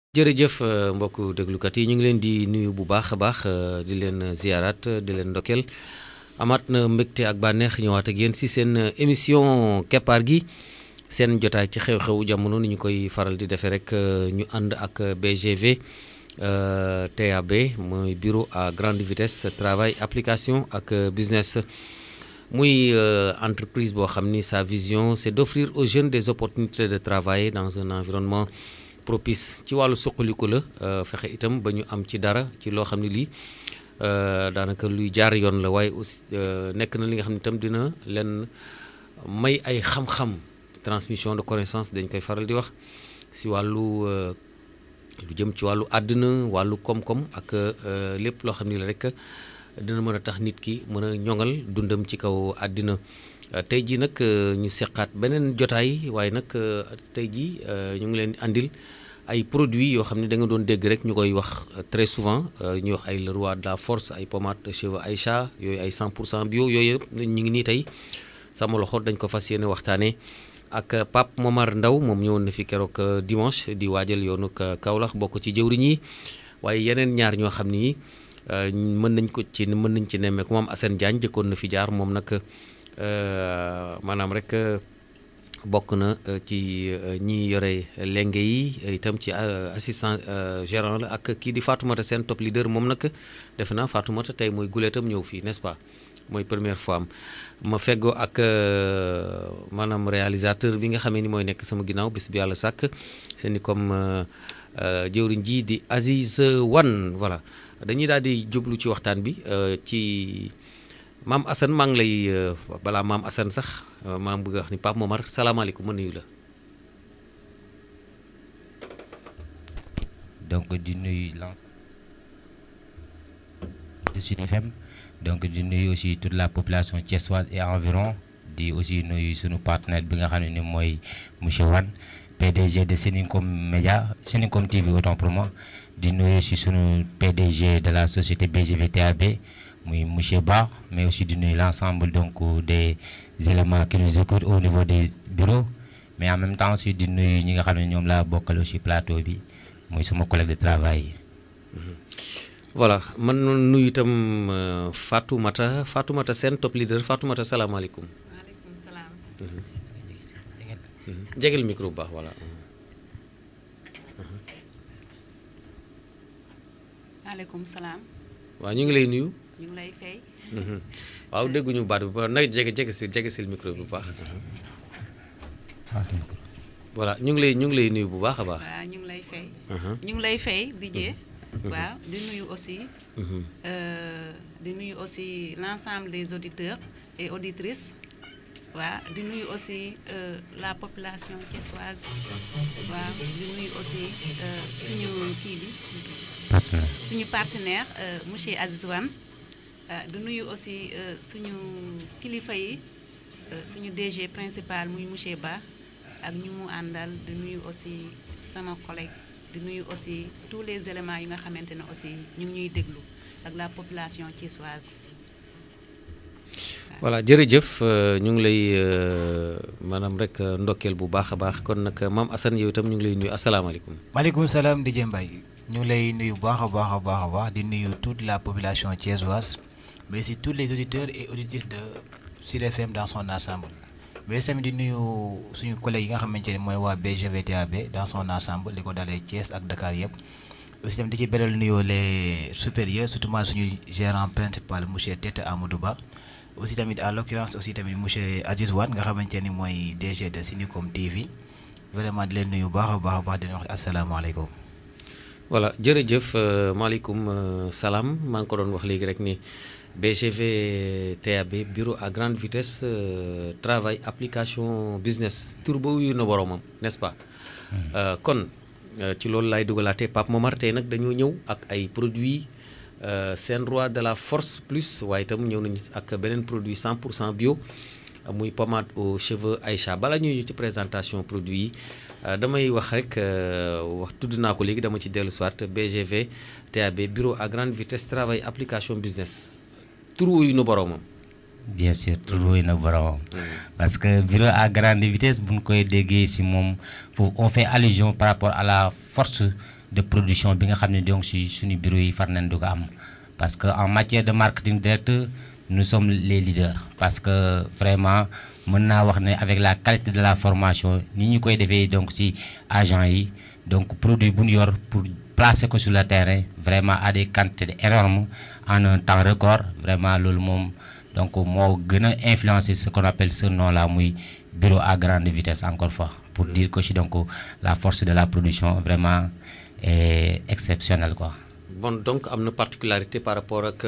jërëjëf mbokku déglukat yi ñu ngi leen di nuyu bu baax a baax di leen ziarat di leen ndokkeel amaat na mbégte ak bànneex ñëwaat ak yéen si seen émission keppaar gi seen jotaay ci xew-xewu jamono ni ñu koy faral di defee rek ñu ànd ak BGV TAB mooy bureau à grande vitesse travail application ak business muy entreprise boo xam ni sa vision c'est d'offrir aux jeunes des opportunités de travailler dans un environnement propice ci wàllu suqaliku la fexe itam ba ñu am ci dara ci loo xam ne lii daanaka luy jaar yoon la waaye aussi nekk na li nga xam ne itam dina leen may ay xam-xam transmission de connaissance dañ koy faral di wax si wàllu lu jëm ci wàllu àddina wàllu koom-koom ak lépp loo xam ne la rek dina mën a tax nit ki mën a ñoŋal dundam ci kaw àddina tey jii nag ñu seqaat beneen jotaay waaye nag tey jii ñu ngi leen andil ay produits yoo xam ne da nga doon dégg rek ñu koy wax très souvent ñuy wax ay le roi de la force ay pommade de cheveux Aïcha yooyu ay 100 pour cent bio yooyu yëpp ñu ngi nii tey sama loxo dañ ko fas yéene waxtaanee ak Pape Momar Ndaw moom ñëwoon na fi keroog dimanche di waajal yoonu Kaolack bokk ci jëwriñ yi waaye yeneen ñaar ñoo xam ni mën nañ ko ci mën nañ ci nemmeeku moom Assane Diagne jëkkoon na fi jaar moom nag. maanaam rek bokk na ci ñi yore lenge yi itam ci assistant gérant la ak kii di Fatoumata seen top leader moom nag defe naa Fatoumata tey mooy guleetam ñëw fii n'est-ce pas mooy première fois am ma feggoo ak maanaam réalisateur bi nga xamee ni mooy nekk sama ginnaaw bis bi yàlla sàkk seen i comme jëwriñ ji di Aziz Wan voilà dañuy daal di jublu ci waxtaan bi ci maam Assane maa ngi lay balaa maam Assane sax maa ngi bëgg a wax ni Pape Momar salaamaaleykum ma nuyu la. donc di nuyu l'ensemble de Sud FM donc di nuyu aussi toute la population thiessoise et environ di aussi nuyu sunu partenaire bi nga xam ne ni mooy monsieur Wane PDG de Senicom Média Senicom TV autant pour moi di nuyu aussi sunu PDG de la société BGV TAB. muy monsieur Ba mais aussi di nuyu l'ensemble donc des éléments qui nous écoutent au niveau des bureaux mais en même temps aussi di nuyu ñi nga xam ne ñoom laa bokkal aussi plateau bi muy sama collègue de travail yi. voilà man nuyu itam Fatoumata Fatoumata seen top leader Fatoumata salaamaaleykum. waaleykum salaam. jegel micro bu baax voilà. maaleykum salaam. waaw ñu ngi lay nuyu. ñu ngi lay fay. waaw dégguñu baat bi ba nag jege jege si jege si micro bi bu baax. voilà ñu ngi lay ñu ngi lay nuyu bu baax a baax. waaw ñu ngi lay fay. ñu ngi lay fay DJ. waaw di nuyu aussi. di nuyu aussi l'ensemble des auditeurs et auditrices. waaw di nuyu aussi la population thiessoise. waaw di nuyu aussi suñu kii bi. suñu partenaire monsieur Aziz Wane. du nuyu aussi suñu kilifa yi suñu DG principal muy monsieur Ba ak ñu mu àndal di nuyu aussi sama collègue di nuyu aussi tous les éléments yi nga xamante ne aussi ñu ngi ñuy déglu ak la population thiessoise. voilà jërëjëf ñu ngi lay maanaam rek ndokkeel bu baax a baax kon nag maam Assane yow itam ñu ngi lay nuyu asalaamaaleykum. maaleykum salaam DJ Mbaye ñu lay nuyu bu baax a baax a baax a baax di nuyu toute la population thiessoise. mais aussi tous les auditeurs et auditrices de Sud FM dans son ensemble mais tamit di nuyu suñu collègues yi nga xamante ne mooy waa BGV TAB dans son ensemble li ko dalee Thiès ak Dakar yëpp aussi tamit di ci beral nuyoo les supérieurs surtout suñu gérant principal monsieur Tete Amadou Ba aussi tamit à l'occurrence aussi tamit monsieur Aziz Wane nga xamante ni mooy DG de Senicom TV vraiment di leen nuyu baax a baax a baax di leen wax asalaamaaleykum. voilà jërëjëf maaleykum salaam maa ngi ko doon wax léegi rek ni. BGV TAB bureau à grande vitesse euh, travail application business tur ba wuyu na boromam n'est-ce pas. kon ci loolu laay dugalaatee Pape Momar tey nag dañoo ñëw ak ay produits seen roi de la force plus waaye itam ñëw nañu ak beneen produit 100 pour cent bio muy pommade aux cheveux Aïcha bala ñuy ci présentation produit yi damay wax rek wax tudd naa ko léegi dama ci dellu soit BGV TAB bureau à grande vitesse travail application business. tur wuyu na boromam. bien sûr tur wuyu na boromam. parce que bureau à grande vitesse bu ñu koy déggee ci moom foofu on fait allusion par rapport à la force de production bi nga xam ne donc si suñu bureau yi far nañ du ko am parce que en matière de marketing direct nous sommes les leaders parce que vraiment mën naa wax ne avec la qualité de la formation ni ñu koy defee donc si agents yi donc produit bu ñu yor pour placer ko sur le terrain vraiment à des quantités énormes en un temps record vraiment loolu moom donc moo gën a influencer ce qu'on appelle ce nom là muy bureau à grande vitesse encore fois pour dire que si donc la force de la production vraiment est exceptionnelle quoi. bon donc am na particularité par rapport ak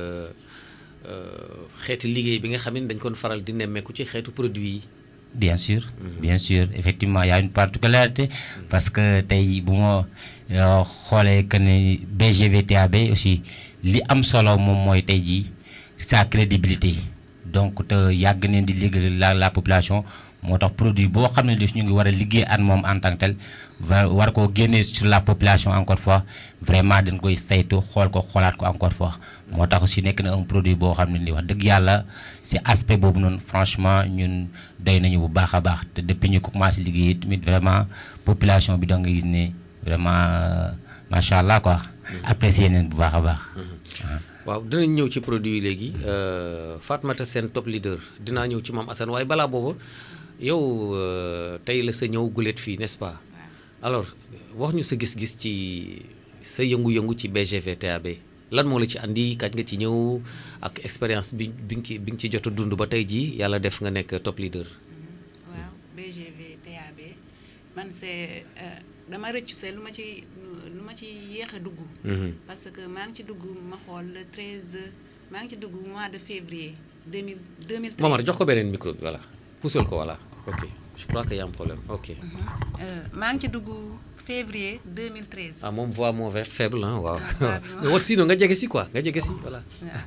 xeeti liggéey bi nga xam ne dañ koon faral di nemmeeku ci xeetu produit yi. bien sûr bien sûr effectivement y a une particularité parce que tey bu ma xoolee que ne BGVTAB aussi li am solo moom mooy tey jii sa crédibilité donc te yàgg neen di liggéey la la population moo tax produit boo xam ne daf ñu ngi war a liggéey at moom en tant que tel war koo génnee sur la population encore fois vraiment dañ koy saytu xool ko xoolaat ko encore fois moo tax aussi nekk na un produit boo xam ne ni wax dëgg yàlla si aspect boobu noonu franchement ñun doy nañu bu baax a baax te depuis ñu ko commencé liggéey tamit vraiment population bi da nga gis ne vraiment macha allah quoi apprécier nañ bu baax a baax. waaw dinañ ñëw ci produit yi léegi Fatmata Sène top leader dinaa ñëw ci moom Assane waaye balaa booba yow tey la sa ñëw gulet fii n'est-ce pas alors wax ñu sa gis-gis ci sa yëngu-yëngu ci BGVTAB lan moo la ci andi kañ nga ci ñëw ak expérience bi bi nga ci bi nga ci jot a dund ba tey jii yàlla def nga nekk top leader. waaw BGVTAB man c'est dama rëccu see lu ma ci lu ma ci yéex a dugg. parce que maa ngi ci dugg ma xool le 13 maa ngi ci dugg mois de février 2000 2013. Momar jox ko beneen micro bi voilà puusal ko voilà ok je crois que y a un problème ok. maa ngi ci dugg février 2013. ah moom voix moo faible ah waaw. voix bi mais wax sinon nga jege si quoi nga jege si voilà.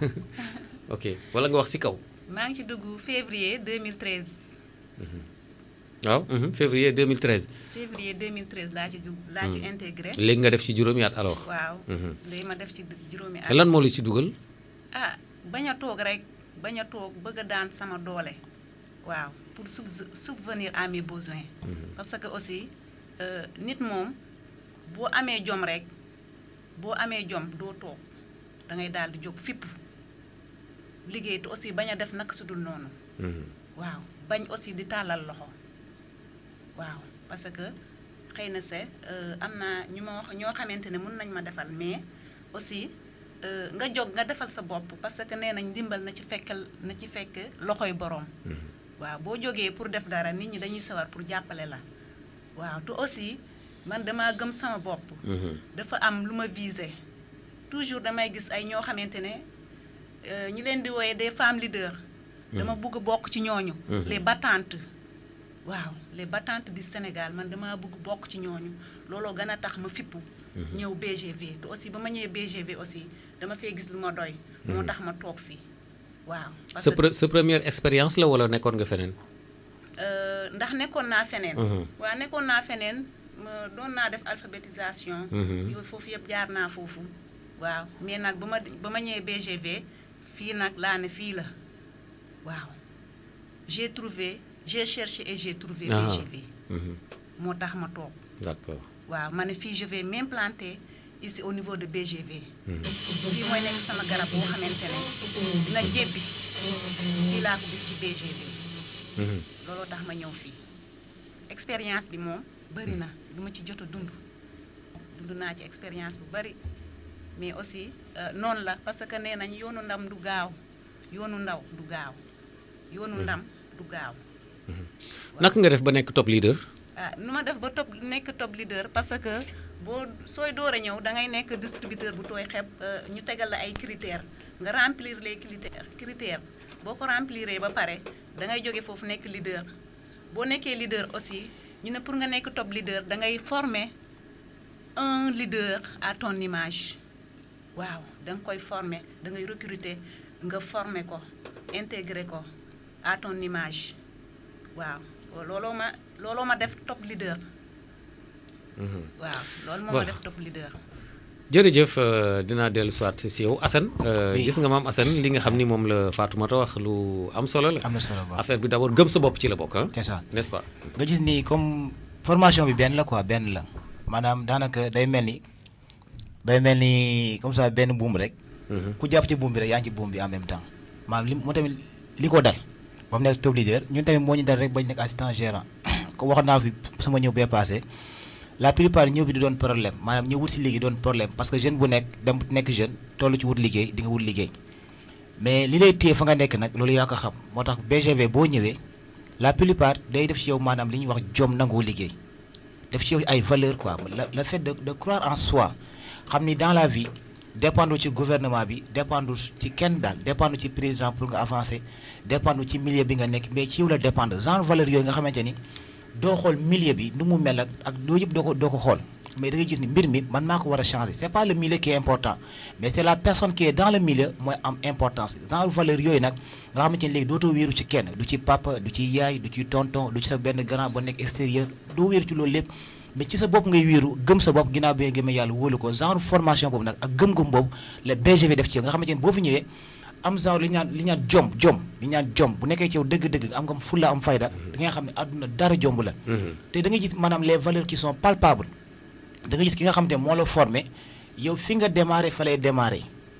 ok wala nga wax si kaw. maa ngi ci dugg février 2013. waaw février 2013. février 2013 laa ci dugg laa ci intégré. léegi nga def ci juróomi at alors. waaw léegi ma def ci juróomi at. lan moo la ci dugal. ah bañ a toog rek bañ a toog bëgg a daan sama doole waaw pour subvenir à mes besoins. parce que aussi nit moom boo amee jom rek boo amee jom doo toog da ngay daal di jóg fipp liggéey te aussi bañ a def naka su dul noonu. waaw bañ aussi di tàllal loxo waaw parce que xëy na se am na ñu ma wax ñoo xamante ne mën nañ ma defal mais aussi nga jóg nga defal sa bopp parce que nee nañ ndimbal na ci fekkal na ci fekk loxoy boroom. waaw boo jógee pour def dara nit ñi dañuy sawar pour jàppale la waaw te aussi man dama gëm sama bopp. dafa am lu ma visé toujours damay gis ay ñoo xamante ne ñi leen di wooye des femmes leaders. dama bëgg bokk ci ñooñu. les battantes. waaw les battantes du Sénégal man dama bëgg bokk ci ñooñu looloo gën a tax ma fippu. ñëw BGV te aussi ba ma ñëwee BGV aussi dama fee gis lu ma doy. moo tax ma toog fii waaw. sa sa première expérience la wala nekkoon nga feneen. ndax nekkoon naa feneen. waaw nekkoon naa feneen doon naa def alphabétisation. yooyu foofu yëpp jaar naa foofu. waaw mais nag ba ma ba ma ñëwee BGV fii nag laa ne fii la waaw j'ai trouvé j'ai cherché et j'ai trouvé BGV. moo tax ma toog. d'accord waaw ma ne fii je vais m'implanter ici au niveau de BGV. fii mooy nekk sama garab boo xamante ne dina jébbi fii laa ko gis ci BGV. looloo tax ma ñëw fii expérience bi moom bari na lu ma ci jot a dund dund naa ci expérience bu bari mais aussi noonu la parce que nee nañ yoonu ndam du gaaw yoonu ndaw du gaaw yoonu ndam du gaaw. naka nga def ba nekk top leader. ah nu ma def ba top nekk top leader parce que boo sooy door a ñëw da ngay nekk distributeur bu tooy xeeb ñu tegal la ay critères nga remplir les critères critères boo ko rempliree ba pare da ngay jóge foofu nekk leader boo nekkee leader aussi ñu ne pour nga nekk top leader da ngay former un leader à ton image waaw da nga koy former da ngay recruter nga former ko intégrer ko à ton image waaw looloo ma looloo ma def top leader. waaw loolu moo ma def top leader. jërëjëf dinaa dellu soit si yow Assane. gis nga maam Assane li nga xam ni moom la Fatoumata wax lu am solo la. am na solo ba affaire bi d'abord gëm sa bopp ci la bokk ah. c'est ça n'est-ce pas. nga gis ni comme formation bi benn la quoi benn la maanaam daanaka day mel ni day mel ni comme ça benn buum rek. ku jàpp ci buum bi rek yaa ngi ci buum bi en même temps maanaam li moo tamit li ko dal ba mu nekk top leader ñun tamit moo ñu dal rek bañ nekk assistant gérant ko wax naa fi sama ñëw bee passé la plupart ñëw bi di doon problème maanaam ñëw wut si liggéey doon problème parce que jeune bu nekk dem nekk jeune toll ci wut liggéey di nga wut liggéey mais li lay téye fa nga nekk nag loolu yaa ko xam moo tax BGV boo ñëwee la plupart day def ci yow maanaam li ñuy wax jom nangoo liggéey def ci yow ay valeur quoi le le fait de de croire en soi xam ni dans la vie dépendre ci gouvernement bi dépendre ci kenn daal dépendre ci président pour nga avancer dépendre ci milieu bi nga nekk mais ci yow la dépendre genre valeur yooyu nga xamante ni doo xool milieu bi nu mu mel ak ak doo yëpp doo ko doo ko xool mais da ngay gis ni mbir mi man maa ko war a changer c'est pas le milieu qui est important mais c'est la personne qui est dans le milieu mooy am importance genre valeur yooyu nag nga xamante ni léegi dootoo wéeru ci kenn du ci papa du ci yaay du ci tonton du ci sa benn grand ba nekk extérieur doo wéeru ci loolu lépp mais ci sa bopp ngay wéeru gëm sa bopp ginnaaw bi nga gëmee yàlla wóolu ko genre formation boobu nag ak gëm-gëm boobu le BGV def ci yow nga xamante ni boo fi ñëwee am genre li ñaan li ñaan jom jom li ñaan jom bu nekkee ci yow dëgg-dëgg am nga fulla am fayda da nga xam ne àdduna dara jomb la te da nga gis maanaam les valeurs qui sont palpables da nga gis ki nga xamante ne moo la formé yow fi nga démarré fa lay démarré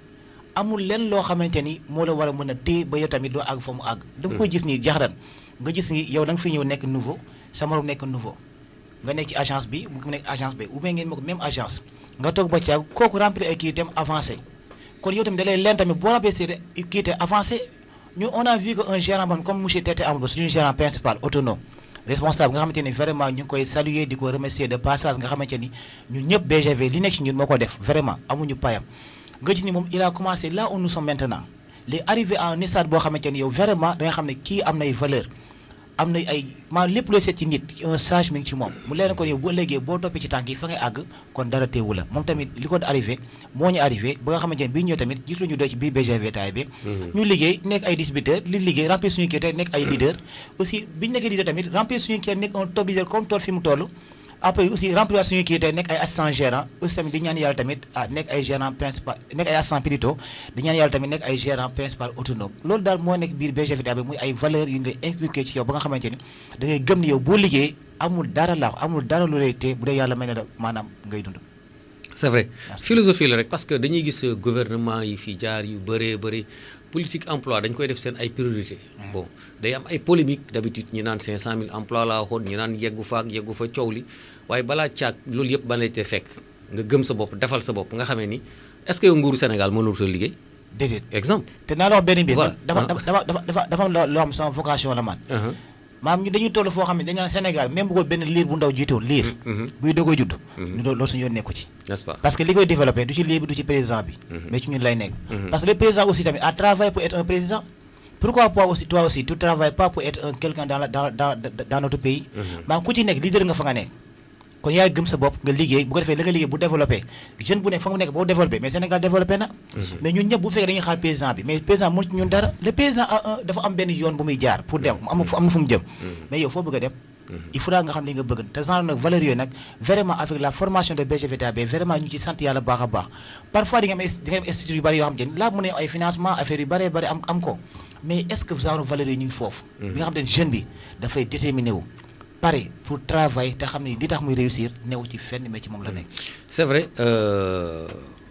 amul lenn loo xamante ni moo la war a mën a téye ba yow tamit doo àgg fa mu àgg da nga koy gis ni jaxaran nga gis ni yow da nga fi ñëw nekk nouveau sa morom nekk nouveau nga nekk ci agence bi mu nekk agence bi ou bien ngeen bokk même agence nga toog ba caag kooku remplir ay kii itam avancé kon yow tamit da lay leen tamit boo remplir kii itam avancé ñu on a vu que un gérant bam comme monsieur Tete Amadou suñu gérant principal autonome responsable nga xamante ni vraiment ñu ngi koy saluer di ko remercier de passage nga xamante ni ñun ñëpp BGV li nekk ci ñun moo ko def vraiment amuñu payam nga gis ni moom il a commencé là où nous sommes maintenant les arrivé à un stade boo xamante ni yow vraiment da nga xam ne kii am nay valeur am na ay maa lépp looy seet ci nit un sage mi ngi ci moom mu leen ko yow boo léegi boo toppee ci tànk yi fa ngay àgg kon dara teewu la moom tamit li ko arrivé moo ñu arrivé ba nga xamante ne bii ñëw tamit gis lu ñu doy ci biir BGV taay bi ñu liggéey nekk ay distributeurs li liggéey remplir suñu kii tey nekk ay leader aussi bi ñu nekkee leader tamit remplir suñu kii nekk un top leader comme tool fi mu toll après aussi remplir suñu kii tey nekk ay assistant gérant aussi tamit di ñaan yàlla tamit ah nekk ay gérant principal nekk ay assistant plutôt di ñaan yàlla tamit nekk ay gérant principal autonome loolu daal moo nekk biir BGV bi muy ay valeurs yu ñu lay inculqué ci yow ba nga xamante ni da ngay gëm ni yow boo liggéey amul dara laax amul dara lu lay tee bu dee yàlla may na la maanaam ngay dund c'est vrai philosophie la rek parce que dañuy gis gouvernement yi fi jaar yu bëree bëri politique emploi dañ koy def seen ay priorité bon day am ay polémique d'habitude ñu naan 500000 emploi laa waxoon ñu naan yeggu fa ak yeggu fa coow li waaye balaa caag loolu yëpp ba lay te fekk nga gëm sa bopp defal sa bopp nga xamee ni est-ce que yow nguuru Sénégal mënul ta liggéey déedéet exemple te naa la wax benn mbir Voilà. dafa dafa dafa dafa dafa dafa am loo loo xam sama vocation la man maam ñu dañuy toll foo xam ne dañu naan Sénégal même bu ko benn liir bu ndaw jiitoon liir buy dogoy judd ñu doon loolu suñu yoon nekku ci n'est-ce pas parce que li koy développé du ci liir bi du ci président bi mais ci ñun lay nekk parce que le président aussi tamit a travaillé pour être un président pourquoi pas aussi toi aussi tu travailles pas pour être un quelqu'un dans la dans dans dans notre pays maam ku ci nekk leader nga fa nga nekk kon yaay gëm sa bopp nga liggéey bu ko defee la nga liggéey bu développé jeune bu nekk fa mu nekk boo développé mais Sénégal développé na mais ñun ñëpp bu fekkee dañuy xaar président bi mais président mënu ci ñun dara le président a un dafa am benn yoon bu muy jaar pour dem am na fu am na fu mu jëm mais yow foo bëgg a dem il faudra nga xam li nga bëgg te genre nag valeurs yooyu nag vraiment avec la formation de BGVTAB vraiment ñu ci sant yàlla baax a baax parfois di nga am di nga am institut yu bëri yoo xam te laa mën a ay financement affaire yu bëree bëri am am ko mais est ce que genre valeurs yi ñu ngi foofu bi nga xam te jeune bi dafay déterminé wu pare pour travailler te xam ne li tax muy réussir newu ci fenn mais ci moom la nekk c'est vrai euh,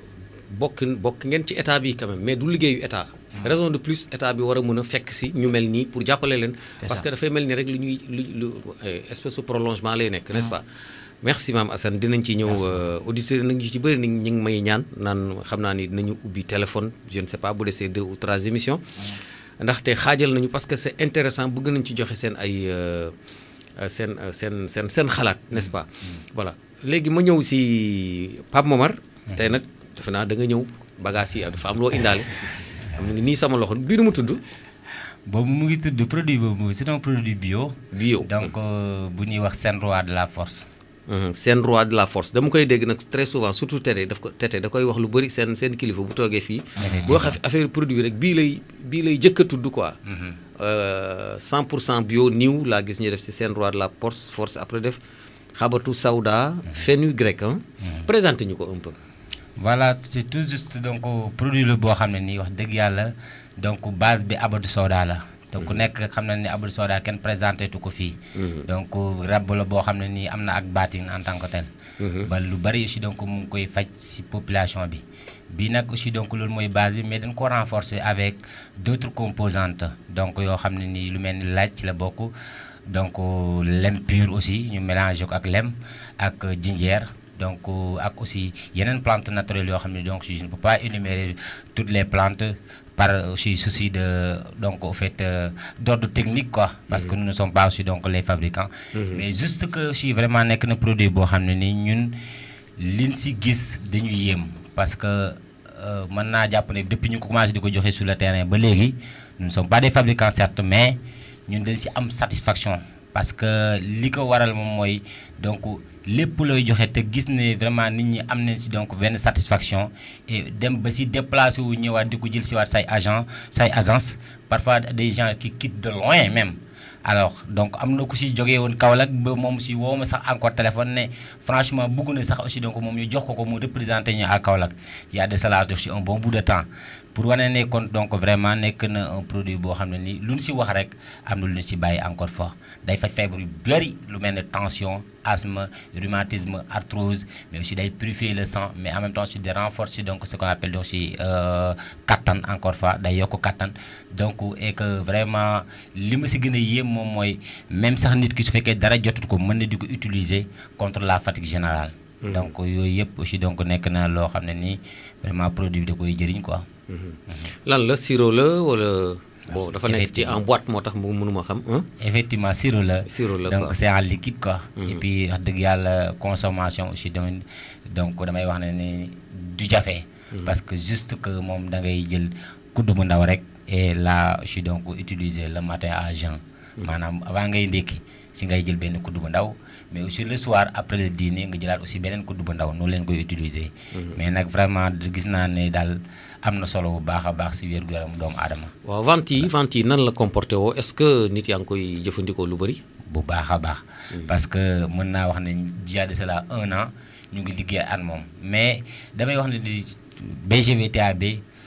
bokk bokk ngeen ci état bi quand même mais du liggéeyu état raison de plus état bi war a mën a fekk si ñu mel nii pour jàppale leen parce que dafay mel ni rek lu ñuy lu lu espèce de prolongement lay nekk n'est-ce pas merci maam Assane dinañ ci ñëw auditeurs nañu ci bëri ni ñu ngi may ñaan naan xam naa ni dinañu ubbi téléphone je ne sais pas bu desee deux ou trois émissions ndaxte xaajal nañu parce que c'est intéressant bëgg nañ ci joxe seen ay seen seen seen seen xalaat n'est-ce pas voilà léegi ma ñëw si Pape Momar tey nag defe naa da nga ñëw bagages yi dafa am loo indaale am ngi nii sama loxo bii nu mu tudd boobu mu ngi tudd produit boobu c'est un produit bio bio donc bu ñuy wax seen roi de la force seen roi de la force dama koy dégg nag très souvent surtout tete daf ko tete da koy wax lu bëri seen seen kilifa bu toogee fii boo xam affaire produit rek bii lay bii lay jëkk a tudd quoi 100 pour cent bio niw laa gis ñu def ci seen roi de la force force après def xabatu sawda fenugrec hein présenté ñu ko un peu voilà c'est tout juste donc produit la boo xam ne nii wax dëgg yàlla donc base bi abatu soda la te ku nekk xam na ni Abdou Soda kenn présenté tu ko fii donc rab la boo xam ne nii am na ak baatin en tant que tel ba lu bari aussi donc mu ngi koy faj ci population bi bii nag aussi donc loolu mooy base bi mais dañ ko renforcer avec d'autres composantes donc yoo xam ne nii lu mel ni laaj ci la bokk donc lem pur aussi ñu mélanger ko ak lem ak jinjeer donc ak aussi yeneen plantes naturelles yoo xam ne donc je ne peux pas énumérer toutes les plantes par aussi souci de donc au fait euh, d'ordre technique quoi parce que nous ne sommes pas aussi donc les fabricants mais juste que aussi vraiment nekk na produit boo xam ne nii ñun liñ si gis dañu yéem parce que mën naa jàpp ne depuis ñu ko commencé di ko joxe sur le terrain ba léegi nous ne sommes pas des fabricants certes mais ñun dañ si am satisfaction parce que li ko waral moom mooy donc lépp looy joxe te gis ne vraiment nit ñi am nañ si donc benn satisfaction et dem ba si déplacé wu ñëwaat di ko jël si waat say agent say agence parfois des gens qui quittent de loin même alors donc am na ku si jógee woon Kaolack ba moom si woo ma sax encore téléphone ne franchement bëgg na sax aussi donc moom ñu jox ko ko mu représenté ñu à Kaolack y a de cela def si un bon bout de temps pour wane ne kon donc vraiment nekk na un produit boo xam ne nii lu ñu si wax rek am na lu ñu si bàyyi encore fois day faj feebar yu bëri lu mel ne tension asthme rhumatisme arthrose mais aussi day purifier le sang mais en même temps aussi de renforcer donc ce qu'on appelle donc si kattan encore fois day yokk kattan donc et que vraiment li ma si gën a yéem moom mooy même sax nit ki su fekkee dara jotut ko mën na di ko utiliser contre la fatigue générale. donc yooyu yëpp aussi donc nekk na loo xam ne nii vraiment produit bi da koy jëriñ quoi. lan la sirop la wala. bon dafa nekk ci en boîte moo tax mu mënuma xam. effectivement sirop la. sirop la donc c'est en liquide quoi. et puis wax dëgg yàlla consommation aussi tamit donc damay wax ne ni du jafe. parce que juste que moom da ngay jël kuddu bu ndaw rek. et là je suis donc utiliser le matin à jeun. maanaam avant ngay ndékki si ngay jël benn kuddu bu ndaw. mais aussi le soir après le dîner nga jëlaat aussi beneen kuddu bu ndaw noonu leen koy utiliser. mais nag vraiment gis naa ne daal. am na solo bu baax a baax si wér-gu-yaram doomu aadama. waaw vente yi vente yi nan la comporté woo est-ce que nit yaa ngi koy jëfandikoo lu bëri. bu baax a baax. parce que mën naa wax ne jiyaat de cela un an ñu ngi liggéey at moom mais damay wax ne di BGVTAB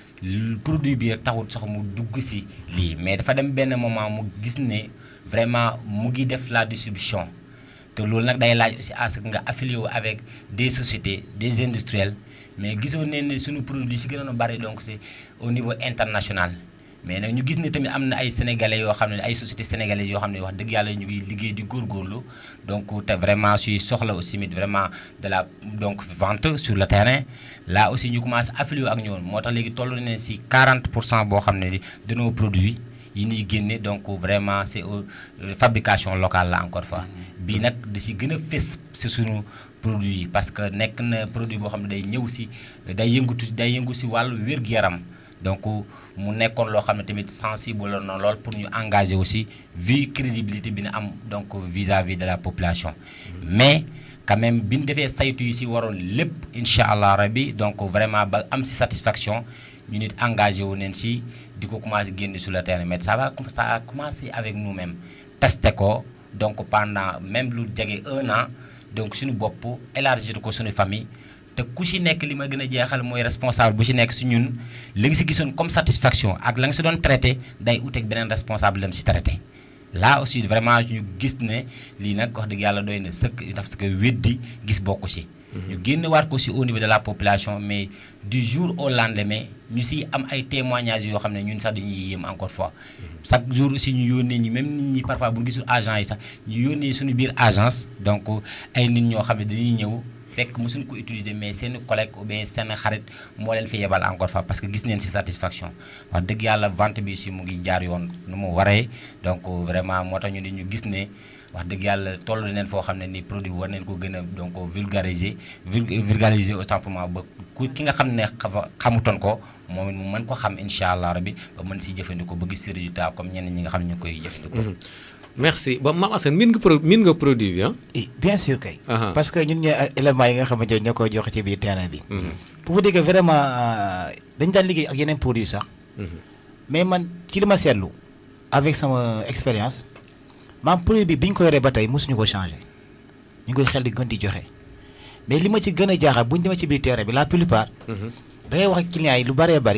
produit bi rek taxul sax mu dugg si lii mais dafa dem benn moment mu gis ne vraiment mu ngi def la distribution te loolu nag day laaj aussi à ce que nga affilié wu avec des sociétés des industriels. mais gisoon ne ne suñu produit si gënoon a bari donc c'est au niveau international mais nag ñu gis ne tamit am na ay sénégalais yoo xam ne ay sociétés sénégalaises yoo xam ne wax dëgg yàlla ñu ngi liggéey di góorgóorlu donc te vraiment suy soxla aussi mit vraiment de la donc vente sur le terrain là aussi ñu commencé affilié ak ñoom moo tax léegi toll nañ si 40 pour cent boo xam ne de nos produits yi ñuy génne donc vraiment c'est fabrication locale la encore fois bii nag da si gën a fës si suñu produit yi parce que nekk na produit boo xam ne day ñëw si day yëngatu day yëngu si wàllu wér-gu-yaram donc mu nekkoon loo xam ne tamit sensible la na lool pour ñu engager aussi vu crédibilité bi na am donc vis-à-vis de la population mais quand même bi ñu defee saytu yi si waroon lépp incha allah rabi donc vraiment ba am si satisfaction ñu nit engagé wu neen si di ko commencé génn sur le terrain mais ça va ça a commencé avec nous-mêmes testé ko donc pendant même lu jege un an donc suñu bopp élargir ko suñu famille te ku ci nekk li ma gën a jeexal mooy responsable bu ci nekk si ñun li nga si gisoon comme satisfaction ak la nga si doon traité day uteeg beneen responsable lam si traité là aussi vraiment ñu gis ne lii nag wax dëgg yàlla doy na sëkk parce que weddi gis bokku ci ñu génn waat ko si au niveau de la population mais du jour au lendemain ñu si am ay témoignages yoo xam ne ñun sax dañuy yéem encore fois chaque jour aussi ñu yónnee ñi même nit ñi parfois bu ñu gisul agent yi sax ñu yónnee suñu biir agence donc ay nit ñoo xam ne dañuy ñëw fekk mosuñ ko utiliser mais seen collègue ou bien seen xarit moo leen fi yebal encore fois parce que gis neen si satisfaction wax dëgg yàlla vente bi si mu ngi jaar yoon nu mu waree donc vraiment moo tax ñu ne ñu gis ne wax dëgg yàlla toll neen foo xam ne ni produit bi war neen ko gën a donc vulgariser vulgariser autant pour moi ba ku ki nga xam ne xamutoon ko moom it mu mën ko xam incha allah rabi ba mën si jëfandikoo ba gis si résultat comme ñenn ñi nga xam ne ñu koy jëfandikoo. merci ba Mame Assane min nga pro min nga produit bi ah. bien sûr kay. parce que ñun ñooy éléments yi nga xamante ne ñoo koy joxe ci biir terrain bi. pour vous dire que vraiment dañu daan liggéey ak yeneen produits sax. mais man ci li ma seetlu avec sama expérience maam produit bi bi ñu ko yoree ba tey mosuñu ko changé ñu ngi koy xel di gën di joxe mais li ma ci gën a jaaxal bu ñu demee ci biir terrain bi la plupart. da ngay wax ak clients yi lu bëree bëri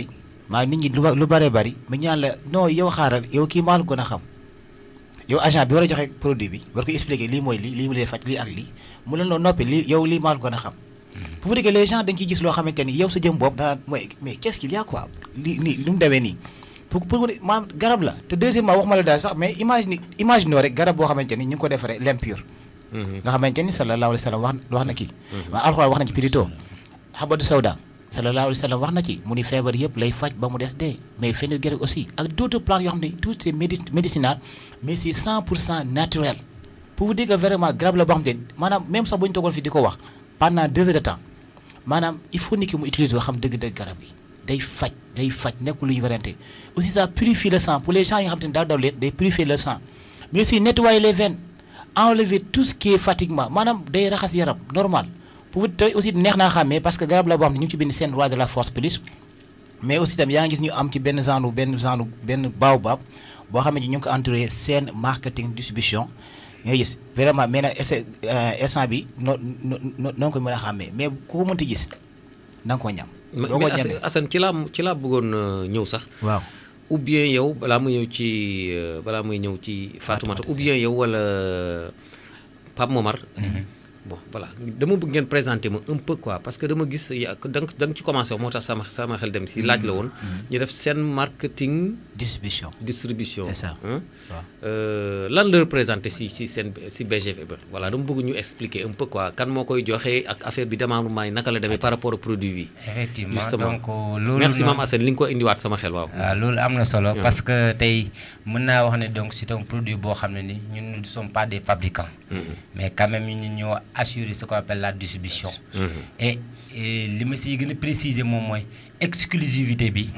maa nit ñi lu ba- lu bëree bëri mu ñaan la non yow xaaral yow kii maa la gën a xam yow agent bi war a joxe produit bi war ko expliquer lii mooy lii lii mu lay faj lii ak lii mu la noo noppi lii yow lii maa la gën a xam pour vous dire que les gens dañ ciy gis loo xamante ni yow sa jëm bopp danaan mooy mais qu'est-ce qu'il y a quoi lii nii lu mu demee nii pour pour maam garab la te deuxièmement waxuma la daal sax mais imagine imagine rek garab boo xamante ni ñu ngi ko defaree l'impur nga xamante ni sallallahu alayhi wa sallam wax wax na kii waa alxuraan wax na ci plutôt xabadu sawda sallallahu alayhi wa sallam wax na ci mu ni feebar yëpp lay faj ba mu des dee mais fenugrec aussi ak d'autres plantes yoo xam ne tout c'est médi médicinal mais c'est 100 pour cent naturel pour vous dire que vraiment garab la boo xam te ni maanaam même sax bu ñu toogoon fi di ko wax pendant deux heures de temps maanaam il faut nit ki mu utiliser ko xam dëgg-dëgg garab yi day faj day faj nekkul lu ñu werante aussi ça purifie le sang pour les gens yi nga xam te ne daaw daw leen day purifier le sang mais aussi nettoyer les veines enlever tout ce qui est fatiguement maanaam day raxas yaram normal pour vous te aussi neex naa xàmmee parce que garab la boo xam ne ñu ngi ci bind seen roi de la force plus mais aussi tam yaa ngi gis ñu am ci benn genre benn genre benn baobab boo xam ne ñu ngi ko entouré seen marketing distribution nga gis vraiment mais nag essa instant bi noo noo noo noo ko mën a xàmmee mais ku ko mënti gis na nga ko ñam. mais boo ko mais ñamee Assane- Assane ci laa ci laa bëggoon euh, ñëw sax waaw ou bien yow balaa muy ñëw ci euh, balaa muy ñëw ci Fatoumata ou bien yow wala Pape Momar bon voilà dama bëgg ngeen présenter ma un peu quoi parce que dama gis ya da nga da nga ci commencé moo tax sama sama xel dem si laaj la woon ñu def seen marketing distribution. distribution C'est ça. hein. waaw. Euh, lan la représenté si si seen si BGV ba voilà dama bëgg ñu expliquer un peu quoi kan moo koy joxe ak affaire bi démembrement yi naka la demee par rapport au produit bi effectivement Justement. donc loolu merci noonu- maam Assane li nga ko indiwaat sama xel waaw waaw loolu am na solo parce que tey mën naa wax ne donc c'est un produit boo xam ne ni ñun nous ne sommes pas des fabricants mais quand même ñun ñoo assurer ce qu'on appelle la distribution et et li ma siy gën a préciser moom mooy exclusivité bi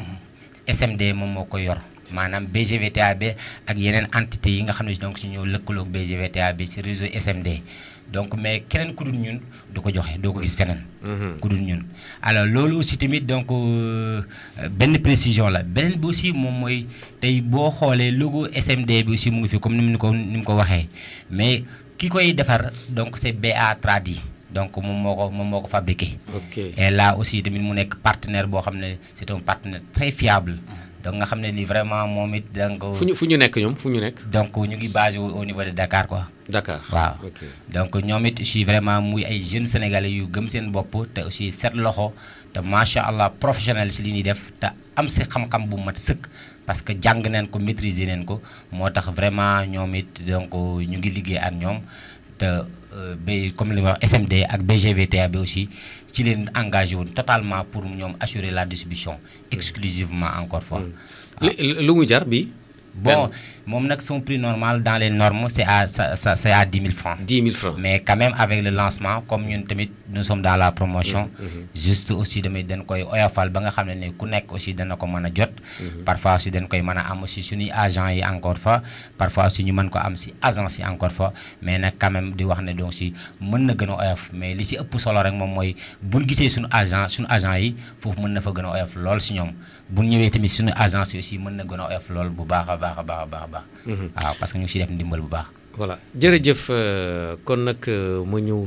SMD moom moo ko yor maanaam BGVTAB ak yeneen entité yi nga xam ne donc si ñoo lëkkaloog BGVTAB si réseau SMD donc mais keneen ku dul ñun du ko joxe doo ko gis feneen ku dul ñun alors loolu aussi tamit donc euh, benn précision la beneen bi aussi moom mooy tey boo xoolee logo SMD bi aussi mu ngi fi comme ni mu ko ni mu ko waxee mais ki koy defar donc c'est BA Tradi donc moom moo ko moom moo ko fabriqué ok et là aussi tamit mu nekk partenaire boo xam ne c'est un partenaire très fiable donc nga xam ne ni vraiment moom it donc fu ñu fu ñu nekk ñoom fu ñu nekk donc ñu ngi basé wu au niveau de Dakar quoi Dakar waaw ok donc ñoom it aussi vraiment muy ay jeunes sénégalais yu gëm seen bopp te aussi set loxo te macha allah professionnel si li ñuy def te am si xam-xam bu mat sëkk parce que jàng neen ko maîtriser neen ko moo tax vraiment ñoom it donc ñu ngi liggéey ak ñoom te euh, ba comme li ma wax SMD ak BGVTA bi aussi ci leen engagé woon totalement pour ñoom assurer la distribution exclusivement encore fois. li lu mu jar bi bon moom nag son prix normal dans les normes c'est à ça ça c'est à 10 000 francs. 10 000 francs mais quand même avec le lancement comme ñun tamit nous sommes dans la promotion juste aussi tamit dañ koy oyofal ba nga xam ne ni ku nekk aussi dana ko mën a jot parfois aussi dañ koy mën a am aussi suñuy agent yi encore fois parfois aussi ñu mën ko am si agence yi encore fois mais nag quand même di wax ne donc si mën na gën a oyof mais li si ëpp solo rek moom mooy buñ gisee suñu agent suñu agent yi foofu mën na fa gën a oyof lool si ñoom buñ ñëwee tamit suñu agence yi aussi mën na gën a oyof lool bu baax a baax a baax a baax a baax waaw parce que ñu ngi siy def ndimbal bu baax voilà jërëjëf euh, kon nag euh, ma ñëw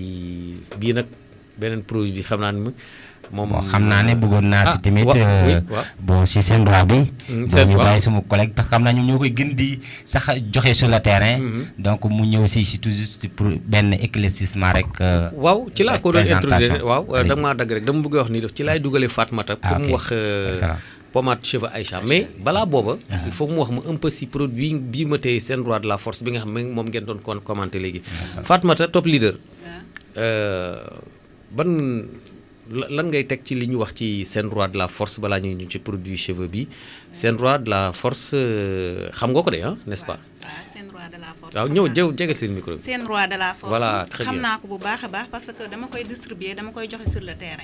ci bii nag beneen produit bi xam naa ne moom bon xam naa ne bëggoon naa si Ah, tamit wa- euh, oui, waaw. bon si seen droit bi Mm, bon seen ñu droit. bàyyi suma collègue parce que xam naa ñoom ñoo koy gën di sax joxe sur le terrain donc mu ñëw si si tout juste pour benn éclaircissement rek euh, waaw ci laa ko doon présentation. introduire waaw Allez-y. da nga maa dagg rek dama bëgg a wax ni def ci laay dugalee Fatmata pour Ah, mu ok. wax euh, Excellent. pommade cheveux Aïcha mais balaa booba il faut mu wax ma un peu si produit bii ma tey seen roi de la force bi nga xam ne moom ngeen doon kon commenté léegi Fatmata top leader euh, ban la- lan ngay teg ci li ñu wax ci seen roi de la force balaa ñuy ñu ci produit cheveux bi seen roi de la force euh, xam nga ko de ah n'est-ce pas waaw seen roi de la force waaw xam ñëw naa- jëw jegal seen micro bi seen roi de la force Voilà, très xam bien. naa ko bu baax a baax parce que dama koy distribuer dama koy joxe sur le terrain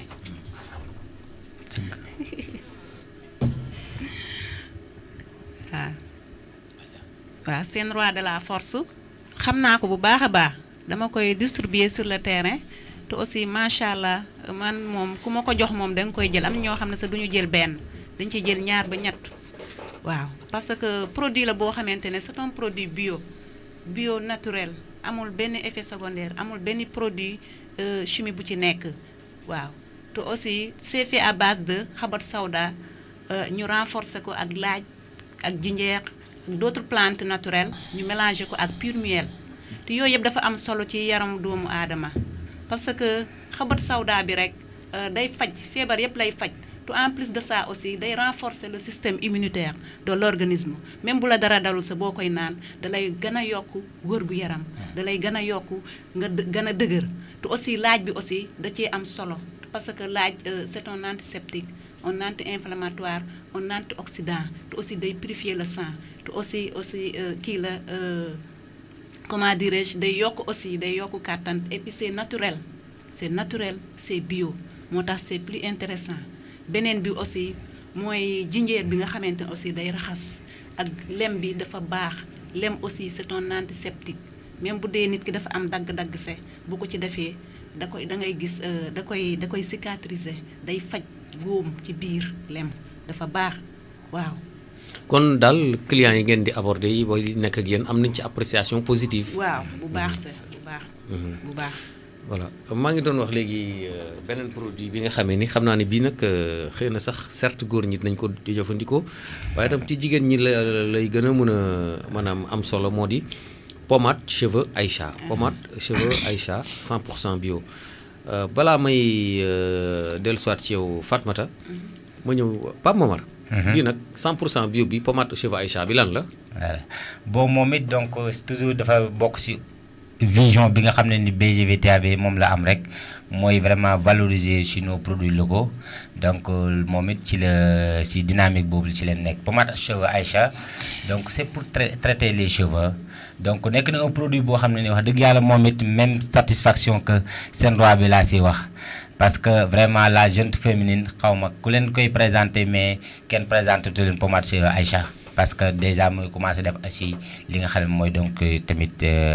waaw waaw seen roi de la force xam naa ko bu baax a baax dama koy distribuer sur le terrain te aussi macha allah man moom ku ma ko jox moom da nga koy jël am na ñoo xam ne sax du ñu jël benn dañ ci jël ñaar ba ñett waaw parce que produit la boo xamante ne c'est un produit bio bio naturel amul benn effet secondaire amul benn produit euh, chimie bu ci nekk waaw te aussi c'est fait à base de xabat sawda ñu renforcer ko ak laaj ak jinjeer ak d'autres plantes naturelles ñu mélanger ko ak pur miel te yooyu yëpp dafa am solo ci yaram doomu aadama parce que xabat sawda bi rek day faj feebar yëpp lay faj te en plus de ça aussi day renforcer le système immunitaire de l'organisme même bu la dara dalul sa boo koy naan dalay gën a yokk wër-gu-yaram dalay gën a yokk nga gën a dëgër te aussi laaj bi aussi da cee am solo parce que laaj c'est un antiseptique un anti-inflammatoire un antioxydant te aussi day purifier le sang te aussi aussi kii la comment dirais-je day yokk aussi day yokk kàttan et puis c'est naturel c'est naturel c'est bio moo tax c'est plus intéressant beneen bi aussi mooy jinjeer bi nga xamante ne aussi day raxas ak lem bi dafa baax lem aussi c'est un antiseptique même bu dee nit ki dafa am dagg-dagg se bu ko ci defee da koy da ngay gis da koy da koy cicatriser day faj góom ci biir lem dafa baax waaw. kon daal clients yi ngeen di aborder yi booy nekk ak yéen am nañ ci appréciation positive. waaw bu baax sa bu baax. bu baax. voilà maa ngi doon wax léegi beneen produit bi nga xamee ni xam naa ne bii nag xëy na sax certes góor ñi nañ ko jëfandikoo waaye tam ci jigéen ñi la lay gën a mën a maanaam am solo moo di pommade cheveux Aïcha pommade cheveux Aïcha 100 pour cent bio balaa may dellusiwaat ci yow Fatmata ma ñëw Pape Momar bii nag 100 pour cent bio bi pommade cheveux Aïcha bi lan la voilà bon moom it donc toujours dafa bokk si vision bi nga xam ne ni BGVTAB moom la am rek mooy vraiment valoriser ci nos produits locaux donc moom it ci la ci dynamique boobu ci leen nekk pommade cheveux Aïcha donc c'est pour traiter les cheveux donc nekk na un produit boo xam ne ni wax dëgg yàlla moom it même satisfaction que seen roi bi laa si wax parce que vraiment la jeune féminine xaw ma ku leen koy présenter mais kenn présenté tu leen pommade cheveux Aïcha parce que déjà muy commencé def aussi li nga xam ne mooy donc tamit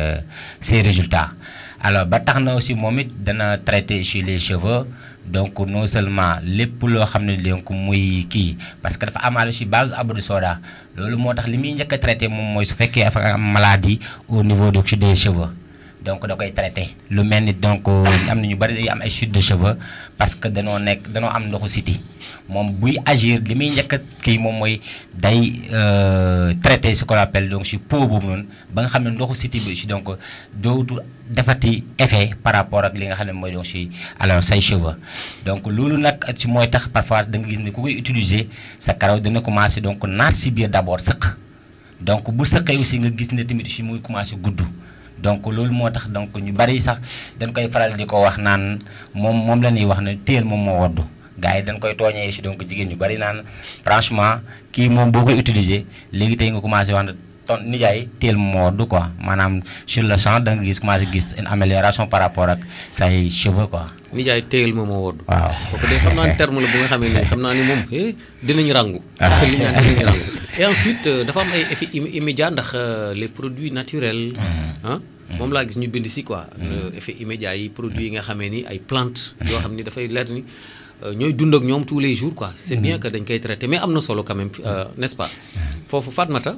ses résultats alors ba tax na aussi moom it dana traiter sur les cheveux donc non seulement lépp loo xam ne donc muy kii parce que dafa amaale aussi base abadu soda loolu moo tax li muy njëkk a traité moom mooy su fekkee dafa am maladie au niveau de des cheveux donc da koy traité lu mel ni donc am na ñu bari day am ay chute de cheveux parce que danoo nekk danoo am ndoxu siti moom buy agir li muy njëkk a kii moom mooy day traité ce qu'on appelle donc si peau boobu noonu ba nga xam ne ndoxu siti bi si donc dootu defati effet par rapport ak li nga xam ne mooy donc si alors say cheveux donc loolu nag ci mooy tax parfois da nga gis ne ku koy utiliser sa karaw dina commencé donc naat si biir d'abord sëq donc bu sëqee aussi nga gis ne tamit si muy commencé gudd donc loolu moo tax donc ñu bari sax dañ koy faral di ko wax naan moom moom la ñuy wax ne téel moom moo woddu gars yi dañ koy tooñee si donc jigéen ñu bari naan franchement kii moom boo koy utiliser léegi tey nga commencé wax ne ton nijaay téel moom moo woddu quoi maanaam sur le champ da nga gis commencé gis une amélioration par rapport ak say cheveux quoi. nijaay téyel moom moo woddu. waaw kooku de xam naa ni terme la bu nga xamee ne xam naa ni moom eh dinañu rangu. li ñu naan dinañu rangu et ensuite dafa am ay effets immédiats ndax les produits naturels. ah moom laa gis ñu bind si quoi. effet immédiat yi produits yi nga xamee ni ay plantes. yoo xam ni dafay leer ni ñooy dund ak ñoom tous les jours quoi. c'est bien que dañ koy traiter mais am na solo quand même n'est-ce pas. foofu Fatmata.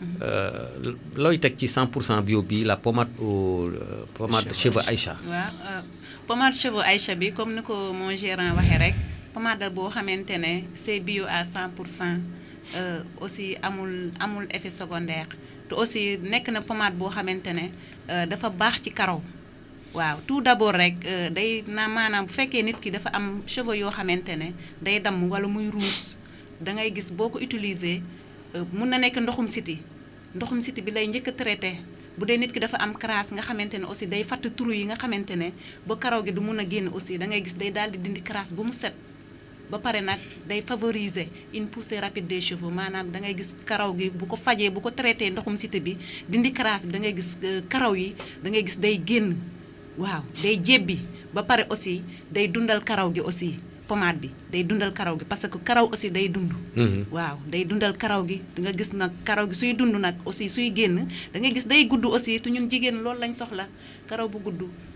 looy teg ci 100 pour cent bio bi la pommade au pommade cheveux Aïcha. waaw pommade cheveux Aïcha bi comme ni ko mon gérant waxee rek pommade boo xamante ne c'est bio à 100 pour cent aussi amul amul effet secondaire te aussi nekk na pommade boo xamante ne dafa baax ci karaw. waaw tout d'abord rek day na maanaam bu fekkee nit ki dafa am cheveux yoo xamante ne day damm wala muy ruus da ngay gis boo ko utiliser mun na nekk ndoxum siti ndoxum siti bi lay njëkk a traité bu dee nit ki dafa am crasse nga xamante ne aussi day fatt trou yi nga xamante ne ba karaw gi du mun a génn aussi da ngay gis day daal di dindi crasse ba mu set ba pare nag day favoriser une poussée rapide des cheveux maanaam da ngay gis karaw gi bu ko fajee bu ko traité ndoxum siti bi dindi crasse bi da ngay gis karaw yi da ngay gis day génn waaw day jébbi ba pare aussi day dundal karaw gi aussi pommade bi day dundal karaw gi parce que karaw aussi day dund. waaw day dundal karaw gi da nga gis nag karaw gi suy dund nag aussi suy génn da ngay gis day gudd aussi te ñun jigéen loolu lañ soxla karaw bu gudd te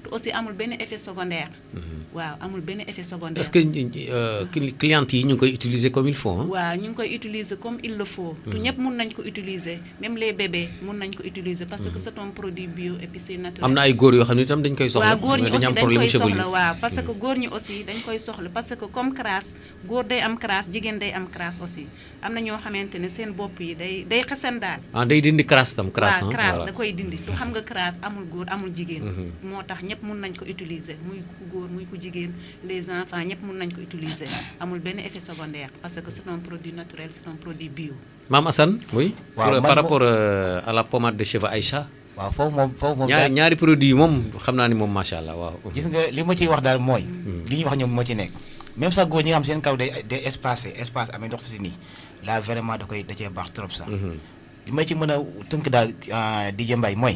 te aussi amul benn effet secondaire. waaw amul benn effet secondaire. est-ce que euh, cli- clientes yi ñu ngi koy utiliser comme il faut hein? waaw ñu ngi koy utiliser comme il le faut. tu ñëpp mun nañ ko utiliser même les bébés mun nañ ko utiliser parce que c'est un produit bio et puis c'est naturel. am na ay góor yoo xam ne itam dañ koy soxla waaw góor ñi dañu aussi am dañ problème koy chevelu soxla waaw parce que góor ñi aussi dañ koy soxla parce que comme crasse góor day am crasse jigéen day am crasse aussi am na ñoo xamante ne seen bopp yi day day xasan daal. ah day dindi crasse tam crasse waaw hein? crasse Voilà. da koy dindi tu xam nga crasse amul góor amul jigéen. moo tax ñëpp mun nañ ko utiliser muy ku góor muy ku jigéen les enfants ñëpp mun nañ ko utiliser amul benn effet secondaire parce que c'est un produit naturel c'est un produit bio. Maam Assane oui Waaw, Pour- man par mo- rapport euh, à la pommade de cheveux Aïcha waaw foofu moom foofu moom. ñaari daal- ñaari produits yi moom xam naa ni moom macha allah waaw gis nga li ma ciy wax daal mooy. li ñuy wax ñoom moo ci nekk. même sax góor ñi nga xam seen kaw day day espacé espace amee ndox si nii là vraiment da koy da cee baax trop sax. li ma ci mën a tënk daal ah, DJ Mbaye mooy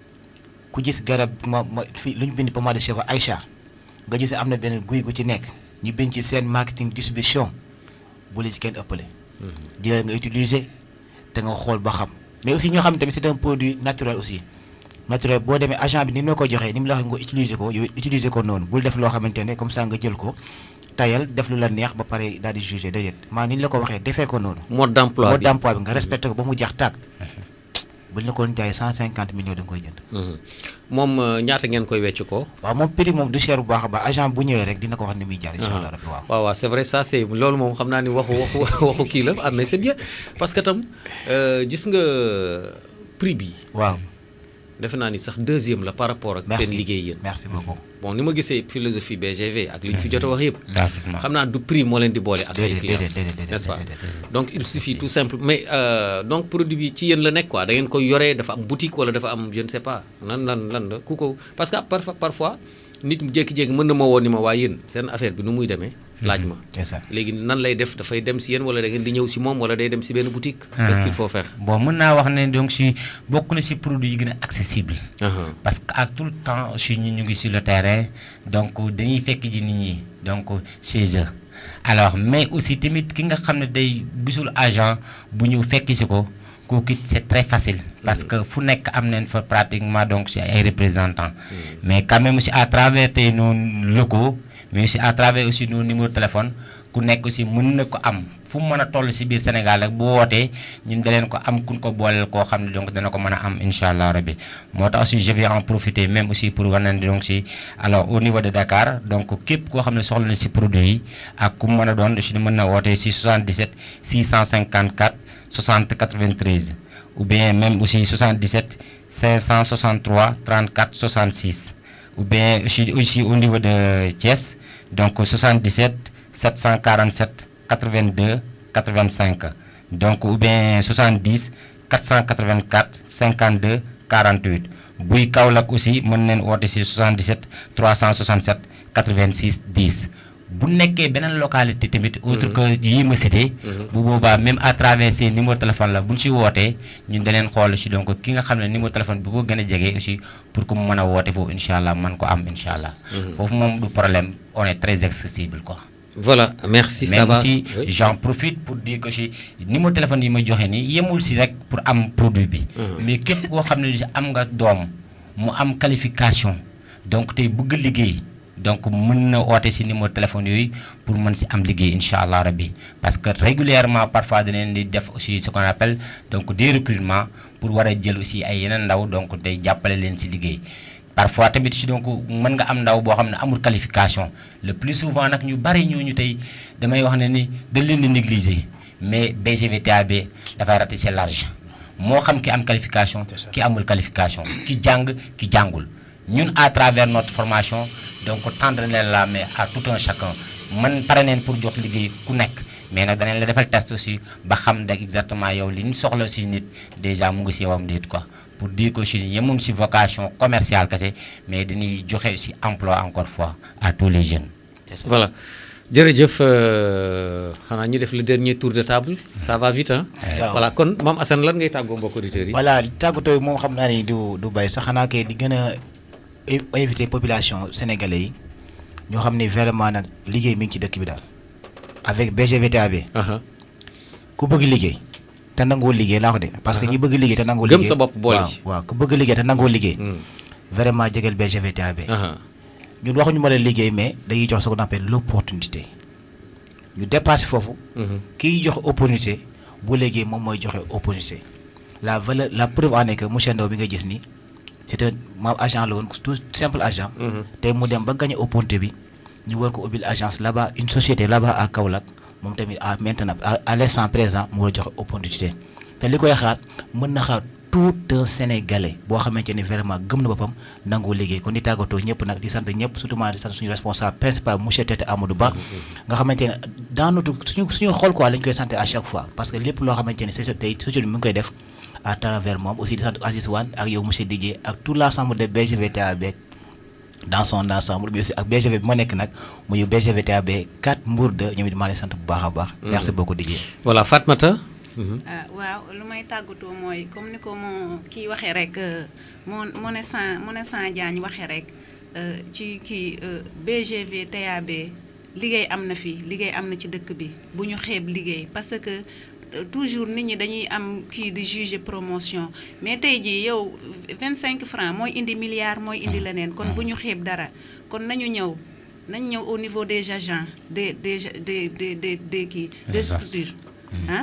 ku gis garab ma ma fii lu ñu bind pommade de cheveux Aïcha nga gis am na benn guy gu ci nekk ñu bind ci seen marketing distribution bu la ci kenn ëppale. jëlal nga utiliser te nga xool ba xam mais aussi ñoo xam ne tamit c'est un produit naturel aussi. naturel boo demee agent bi ni mu la ko joxee ni mu la waxee nga utiliser ko yow utiliser ko noonu bul def loo xamante ne comme ça nga jël ko tayal def lu la neex ba pare daal di juger déedéet maa ni ñu la ko waxee defee ko noonu. mode d'emploi mode bi d'emploi bi nga respecté ko ba mu jeex tàkk. buñ la ko jaayee 150 millions da nga koy jënd. Mhm. moom euh, ñaata ngeen koy wecc ko waaw moom prix moom du cher bu baax a baax agent bu ñëwee rek dina ko wax ni muy jaar incha allah rabbi waaw. waaw waaw c'est vrai ça c'est loolu moom xam naa ni waxu waxu waxu kii la ah mais c'est bien parce que tam euh, gis nga prix bi waaw defe naa ni sax deuxième la par rapport ak merci seen liggéey yéen merci beaucoup. bon ni ma gisee philosophie BGV ak li ñu fi jot a wax yëpp Parfaitement. xam naa du prix moo leen di boole ak say Déedéet, clients déedéet, déedéet, déedéet, n'est-ce pas déedéet, déedéet. donc il suffit tout simple mais euh, donc produit bi ci yéen la nekk quoi da ngeen koy yoree dafa am boutique wala dafa am je ne sais pas lan lan lan la ku ko parce que parfois parfois nit mu jékki-jékki mën na ma woo ni ma waa yéen seen affaire bi nu muy demee laaj ma c'est ça. léegi nan lay def dafay dem si yéen wala da ngeen di ñëw si moom wala day dem si benn boutique qu'est-ce qu'il faut faire bon mën naa wax ne donc si bokk na si produit yi gën a accessible Aha. parce que à tout le temps si ñu ñu ngi sur le terrain donc dañuy fekk ji nit ñi donc chez eux alors mais aussi tamit ki nga xam ne day gisul agent bu ñëw fekk si ko kooku it c'est très facile parce que fu nekk am nañ fa pratiquement donc si ay représentants mais quand même aussi à travers tey nos locaux mais aussi à travers aussi nos numéros de téléphone ku nekk aussi mën na ko am fu mu mën a toll si biir Sénégal rek bu wootee ñun da leen ko am kun ko booleel koo xam ne donc dana ko mën a am incha allah rabbi moo tax aussi je vais en profiter même aussi pour wane donc si alors au niveau de Dakar donc képp koo xam ne soxla na si produit yi ak ku mu mën a doon si mën na wootee si 77 654 60 93 ou bien même aussi 77 563 34 66 ou bien aussi, aussi au niveau de Thiès donc 77 747 82 85 donc ou bien 70 484 52 48 buy Kaolack aussi mën neen woote si 77 367 86 10 bu nekkee beneen localité tamit autre que yii ma cité bu boobaa même à travers ces numéro téléphone la bu ñu si wootee ñun da leen xool si donc ki nga xam ne numéro téléphone bu ko gën a jege aussi pour que mu mën a woote foofu incha allah mën ko am incha allah foofu moom du problème on est très accessible quoi voilà merci ça même va aussi Oui. j'en profite pour dire que si numéro téléphone yi ma joxe nii yemul si rek pour am produit bi mais képp koo xam ne am nga doom mu am qualification donc tey bëgg liggéey donc mën na oote si numéro téléphone yooyu pour mën si am liggéey incha allah rabbi parce que régulièrement parfois danañ di def aussi ce qu'on appelle donc des recrutements pour war a jël aussi ay yeneen ndaw donc day jàppale leen si liggéey parfois tamit si donc mën nga am ndaw boo xam ne amul qualification le plus souvent nag ñu bari ñooñu tey damay wax ne ni dañ leen di négliger mais BGVTAB dafay ratisser large moo xam ki am qualification ki amul qualification ki jàng ki jàngul ñun à travers notre formation donc tendre leen la main à tout un chacun man pare neen pour jox liggéey ku nekk mais nag danañ la defal test aussi ba xam rek exactement yow li ñu soxla si nit déjà mu ngi si yowam déet quoi pour dire que si yemuñ si vocation commerciale kese mais dañuy joxe aussi emploi encore fois à tous les jeunes. voilà jërëjëf euh, xanaa ñu def le dernier tour de table ça va vite hein waaw. voilà kon Mame Assane lan ngay tàggoo mbokk auditeurs yi voilà tàggatoo moom xam naa ni du du bàyyi sax xanaa kay di gën a é- invité population sénégalais yi ñoo xam ni vraiment nag liggéey mi ngi ci dëkk bi daal avec BGVTAB Aha. ku bëgg liggéey te nangoo liggéey laa ko de parce que ñi bëgg liggéey te nangoo Gëm liggéey sa bopp boole waaw ci. waaw ku bëgg liggéey te nangoo liggéey Mm. vraiment jegeel BGVTAB aha ñun waxuñu ma la liggéey mais dañuy jox ce qu'on appelle l'opportunité ñu dépassé foofu Mhm. kiy joxe opportunité bu léegi moom mooy joxe opportunité la valeur la preuve en est que monsieur Ndaw bi nga gis ni c'est un maam agent la woon tout simple agent Mhm. tey mu dem ba gagné opportunité bi ñu war ko ubbil agence là-bas une société là-bas à Kaolack moom tamit à maintenant à, à l'instant présent mu war a joxe opportunité te li koy xaar mën na xaar tout un sénégalais boo xamante ni vraiment gëm na boppam nangoo liggéey kon di tàggatoo ñëpp nag di sant ñëpp surtout maa di sant suñu responsable principal monsieur Tete Amadou Ba nga xamante ne dans notre suñu suñu xol quoi lañ koy sant à chaque fois parce que lépp loo xamante ni c'est tey société bi mu ngi koy def à travers moom aussi di sant Aziz Wane ak yow monsieur Didier ak tout l'ensemble de BGVTA beeg dans son ensemble mais aussi ak BGV bi ma nekk nag muy BGVTAB 4 Mbour 2 ñoom it maa leen sant bu baax a baax. merci beaucoup Didier. voilà Fatmata Mhm. ah waaw lu may tàggatoo mooy comme ni ko moo kii waxee rek moo moo ne san moo ne san Diagne waxee rek euh, ci kii euh, BGV TAB liggéey am na fi liggéey am na ci dëkk bi bu ñu xeeb liggéey parce que euh, toujours nit ñi dañuy am kii di juger promotion mais tey jii yow 25 francs mooy indi milliard mooy indi leneen kon bu ñu xeeb dara kon nañu ñëw nañ ñëw au niveau des agents des des des des des des kii des Agences. structures ah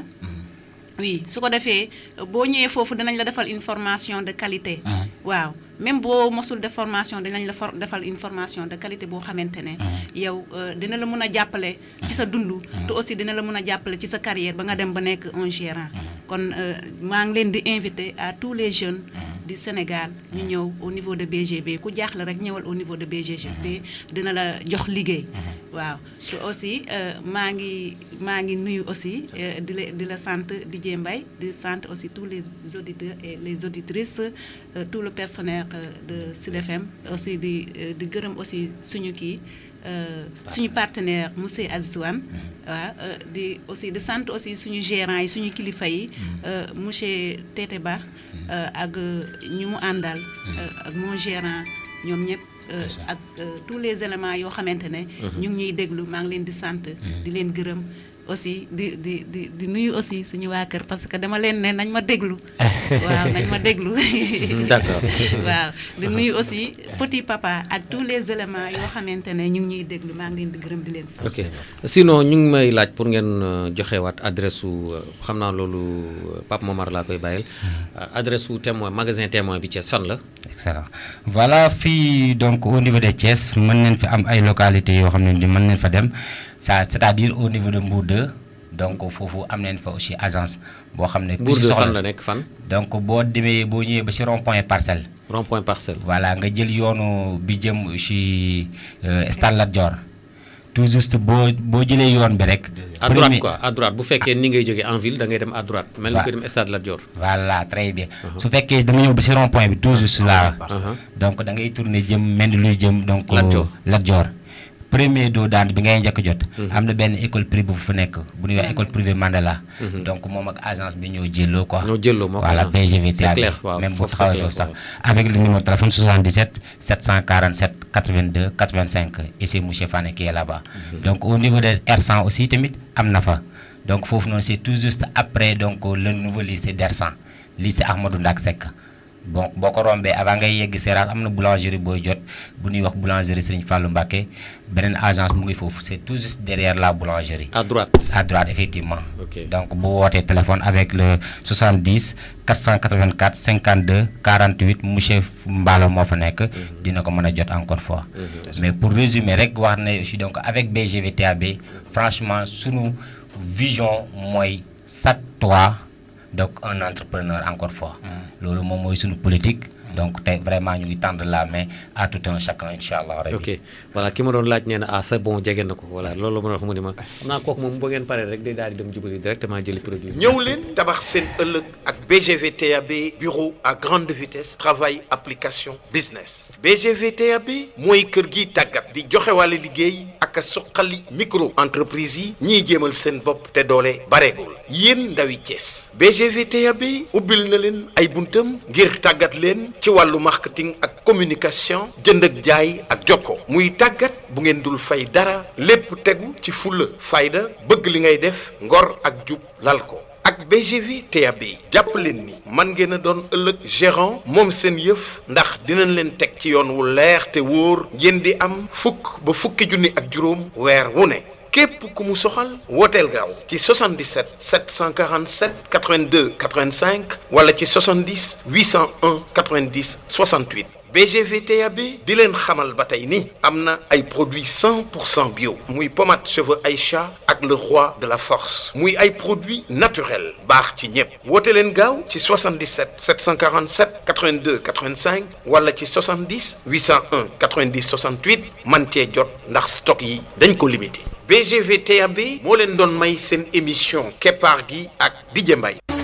oui su ko defee boo ñëwee foofu dinañ la defal une formation de qualité. waaw même boo mosul def formation dinañ la for defal une formation de qualité boo xamante ne. yow euh, dina la mën a jàppale. ci sa dund. te aussi dina la mën a jàppale ci sa carrière ba nga dem ba nekk un gérant. kon euh, maa ngi leen di inviter à tous les jeunes. du Sénégal ñu ñëw au niveau de BGV ku jaaxle rek ñëwal au niveau de BGV dina la jox liggéey. waaw te aussi euh, maa ngi maa ngi nuyu aussi euh, di la di la sant DJ Mbaye di sant aussi tous les auditeurs et les auditrices euh, tout le personnel euh, de Sud FM aussi di euh, di gërëm aussi suñu kii euh, suñu partenaire monsieur Aziz Wane waaw euh, di aussi di sant aussi suñu gérant yi suñu kilifa yi euh, monsieur Tete Ba euh, ak euh, ñu mu àndal euh, ak mon gérant ñoom ñëpp euh, ak euh, tous les éléments yoo xamante ne ñu ngi ñuy déglu maa ngi leen di sant di leen gërëm aussi di di di di nuyu aussi suñu waa kër parce que dama leen ne nañ ma déglu waaw nañ ma déglu d'accord waaw di nuyu aussi petit papa ak tous les éléments yoo xamante ne ñu ngi ñuy déglu maa ngi leen di gërëm di leen sant ok sinon ñu ngi may laaj pour ngeen euh, joxewaat adresse su euh, xam naa loolu euh, Pape Momar laa koy bàyyil Euh, adresse su témoin magasin témoin bi Thiès fan la excellent voilà fii donc au niveau de Thiès mën nañ fi am ay localités yoo xam ne ni mën nañ fa dem ça c'est-à-dire au niveau de Mbour 2 donc foofu am nañ fa aussi agence boo xam ne. ku Mbour si de soxla fan la nekk fan donc boo demee boo ñëwee ba ci rond point parcelle. rond point parcelle voilà nga jël yoonu bi jëm ci euh, Stade Lat Dior tout juste boo boo jëlee yoon bi rek. à droite premier- quoi à droite bu fekkee ni ngay jógee en ville da ngay dem à droite mel ni Waaw. ko dem stade Lat Dior voilà très bien su fekkee dama ñëw ba ci rond point bi tout juste là Uh-huh. donc da ngay tourner jëm mel ni luy jëm donc Lat Dior. Lat Dior premier doo daan bi ngay njëkk a jot am na benn école privée bu fa nekk bu ñuy wax école privée Mandela donc moom ak agence bi ñoo jëlloo quoi ñoo jëlloo moo ko voilà agence. BGV C'est clair, waaw, même bu foofu c'est taxawee clair, foofu sax waaw. avec le numéro de téléphone 77 747 82 85 et c'est monsieur Fane qui est là-bas donc au niveau des R100 aussi tamit am na fa donc foofu noonu c'est tout juste après donc le nouveau lycée d'R100 lycée Ahmadou Ndak Seck bon boo ko rombee avant ngay yegg Seras am na boulangerie booy jot bu ñuy wax boulangerie Serigne Fallou Mbacké beneen agence mu ngi foofu c'est tout juste derrière la boulangerie à droite à droite effectivement Ok. donc bu wootee téléphone avec le 70 484 52 48 monsieur Mballo moo fa nekk dina ko mën a jot encore fois mais pour résumer rek wax ne aussi donc avec BGV TAB franchement sunu vision mooy chaque toi donc un entrepreneur encore fois loolu moom mooy sunu politique donc tey vraiment ñu ngi tendre la main à tout un chacun incha allah rabbi ok voilà ki ma doon laaj nee na ah c'est bon jege na ko voilà loolu la ma wax mu ni ma xam naa kooku moom boo ngeen paree rek day daal di dem jubali directement jëli produit bi. ñëw leen tabax seen ëllëg ak BGV TAB bureau à grande vitesse travail application business BGV TAB mooy kër gi tàggat di joxe wàllu liggéey ak a suqali micro entreprise yi ñiy jéemal seen bopp te doole bareegul yéen ndawi Thiès BGV TAB ubbil na leen ay buntam ngir tàggat leen ci wàllu marketing ak communication jënd ak jaay ak jokko muy tàggat bu ngeen dul fay dara lépp tegu ci fulla fayda bëgg li ngay def ngor ak jub lal ko ak BGV TAB jàpp leen ni man ngeen a doon ëllëg gérant moom seen yëf ndax dinañ leen teg ci yoon wu leer te wóor ngeen di am fukk ba fukki junni ak juróom weer wu ne képp ku mu soxal wooteel gaaw ci 77 747 82 85 wala ci 70 801 90 68 BGV TAB di leen xamal ba tey ni am na ay produits 100 pour cent bio muy pommade cheveux Aïcha ak le roi de la force muy ay produits naturels baax ci ñëpp woote leen gaaw ci 77 747 82 85 wala ci 70 801 90 68 man cee jot ndax stock yi dañ ko limité BGV TAB moo leen doon may seen émission keppaar gi ak Didier Mbaye